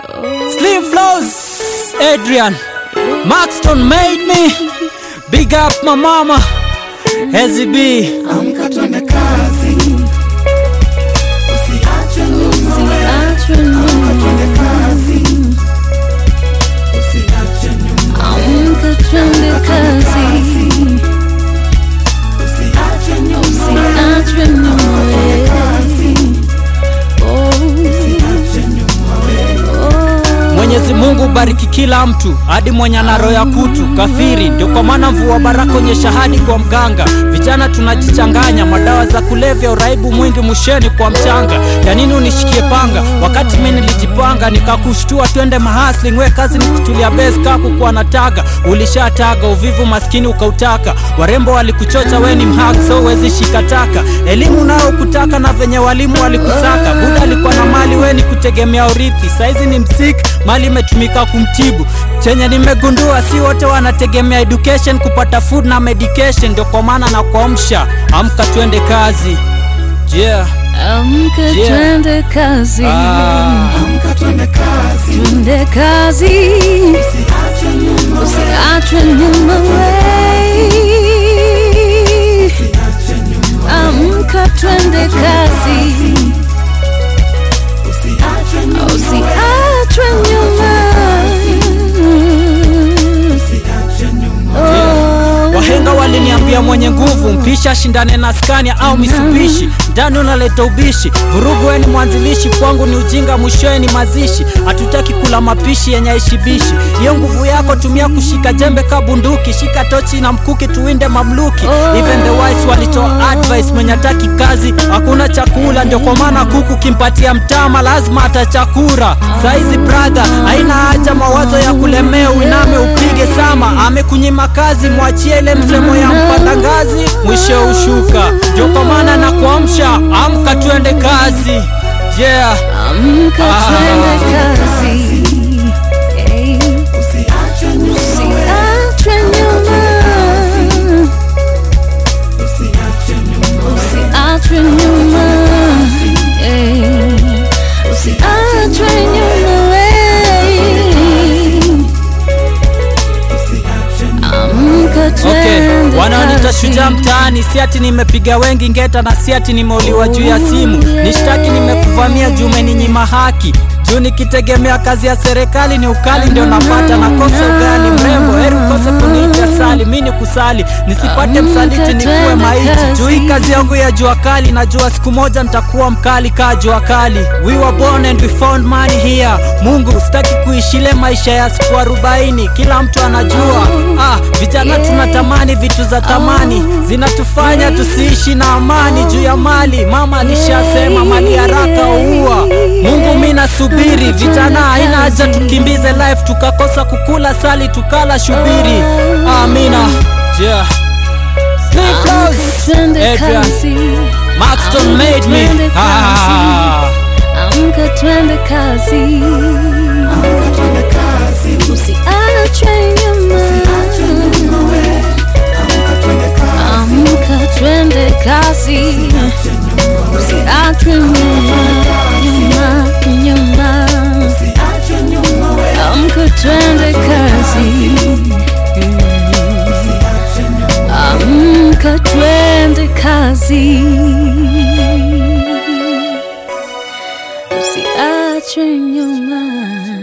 Slim Flows, Adrian, Maxton made me. Big up my mama, Hezi B. Amka twende kazi, usiache nyuma wewe. Amka twende kazi, usiache nyuma Amka twende kazi, usiache nyuma usiachwe nyuma wewe. kazi, Oh, usiache nyuma wewe. oh. Mwenyezi Mungu bariki kila mtu hadi mwenye ana roho ya kutu kafiri. Ndio kwa maana mvua baraka onyesha hadi kwa mganga. Vijana tunajichanganya madawa za kulevya, uraibu mwingi musheni kwa mchanga. Ya nini unishikie panga wakati mimi nilijipanga nikakushtua, twende mahasling, we kazi ni kutulia base kaku kwa nataga. Ulishataga uvivu maskini ukautaka, warembo walikuchocha, we ni mhag so wezi shikataka. Elimu nao kutaka na venye walimu walikusaka. Buda alikuwa na mali, we ni kutegemea urithi. Saizi ni msik, mali imetumika kumtibu. Chenye nimegundua si wote wanategemea education kupata food na medication, ndio kwa maana na kuamsha, amka twende kazi. Yeah. Amka Yeah. twende kazi, Ah. Amka twende kazi, twende kazi, usiache nyuma wewe. usiachwe nyuma wewe. Usiache nyuma Amka twende kazi, usiache nyuma wewe. usiachwe nyuma. Usiache nyuma Oh. Wahenga waliniambia mwenye nguvu mpisha shindane na Scania au Mitsubishi, ndani unaleta ubishi, vurugu weni mwanzilishi, kwangu ni ujinga, mwishowe ni mazishi. Hatutaki kula mapishi yenye aishibishi. Hiyo nguvu yako tumia kushika jembe ka bunduki, shika tochi na mkuki, tuwinde mamluki. Even the wise walitoa advice, mwenye hataki kazi hakuna chakula, ndio kwa maana kuku kimpatia mtama lazima atachakura. Saizi brother, haina haja mawazo ya kulemea, uiname upige sama, amekunyima kazi, mwachie ile msemo ya mpanda ngazi, mwisho ushuka. Ndio kwa maana na kuamsha, amka tuende kazi. Yeah. Amka Ah. twende kazi. Hey. usiache nyuma Usiachwe nyuma. usiache nyuma Usiachwe nyuma. Hey. Usiachwe nyuma. Hey. usiache nyuma Amka Okay, twende wanaonita kazi. shujaa mtaani, si ati nimepiga wengi ngeta na si ati nimeuliwa juu ya simu. Nishtaki nimekuvamia juu umeninyima haki juu nikitegemea kazi ya serikali ni ukali ndio napata nakosa ugali mrembo, heri ukose kuniita sali, mi ni kusali nisipate msaliti nikuwe maiti juu hii kazi yangu ya jua kali, najua siku moja nitakuwa mkali kaa jua kali. We were born and we found money here. Mungu sitaki kuishile maisha ya siku arobaini, kila mtu anajua. Ah, vijana tunatamani vitu za thamani zinatufanya tusiishi na amani juu ya mali. Mama alishasema mali haraka huua. Mungu mi nasubiri, vijana haina haja tukimbize life tukakosa kukula sali tukala shubiri. Amina. Yeah. Slim Amka Flows, twende Adrian, kazi. Maxton made me. Twende Ah. Amka twende kazi. Amka twende kazi, Usiachwe nyuma. usiache nyuma wewe. Amka twende kazi, Amka twende kazi. usiache nyuma wewe. Usiachwe nyuma. Nyuma, nyuma. Usiache nyuma wewe. Amka twende kazi. Usiache nyuma Amka twende kazi. Usiachwe nyuma.